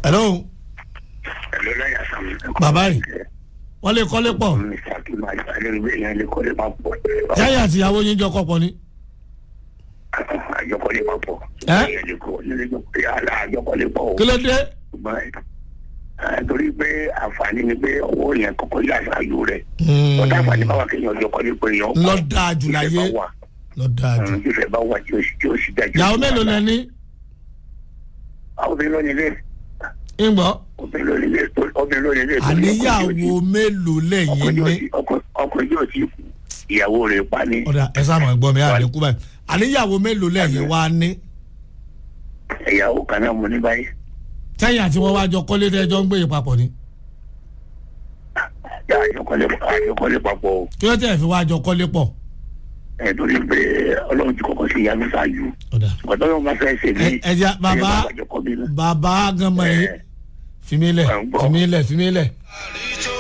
hello ẹ̀lọ́ láyà sàmì. bàbá yìí wọ́n lè kọ́lé pọ̀ mr akim adérògbé yẹn lè kọ́lé máa pọ̀. yáyà àti ìyàwó yín jọ kọ́pọ̀ ni. àjọkọ́lé máa pọ̀. Ẹ́? ìyẹn lè kọ́ nílé àjọkọ́lé pọ̀ o. kí ló dé ṣùgbọ́n ẹ, torí pé àǹfààní ni pé owó yẹn kọ́kọ́ yà ṣáájú rẹ̀. ọ̀tá àǹfààní bá wà kéèyàn ọjọ́kọ́lé pé yàn. lọ dáa jù láyé lọ dáa jù. ìfẹ́ bá wà tí ó sì tí ó sì dájú. ìyàwó mélòó lẹ ní àwọn obìnrin lónìí lé ń gbọ́ obìnrin lónìí lé obìnrin lónìí lé. àníyàwó mélòó lẹ́yìn ní. ọkùnrin yóò ti kú ìyàwó rẹ̀ pa ní. ọ̀dà ẹ sáà gbọ́ mi àlékún báyìí àníyàwó mélòó lẹ́yìn wá ní. ìyàwó kan náà mo ní báyìí. sẹ́yìn àti wọ́n wá jọ kọ́lé tẹ́jọ́ ń gbé yìí papọ̀ ni. àjọkọ́lé àjọkọ́lé papọ̀ o. kí ló tẹ̀ fi wá jọ kọ́lé pọ̀. ẹ̀ torí pé ọlọ́run ti kọ́kọ́ sí ìyanu ṣáájú. ọ̀dà ọ̀dọ́ yóò máa fẹ́ ṣe ẹ ní. ẹ jẹ́ bàbá bàbá gánmọ̀ yìí Ẹ. fìmílẹ̀ Ẹ ń gbọ́. fìmílẹ̀ fìmílẹ̀.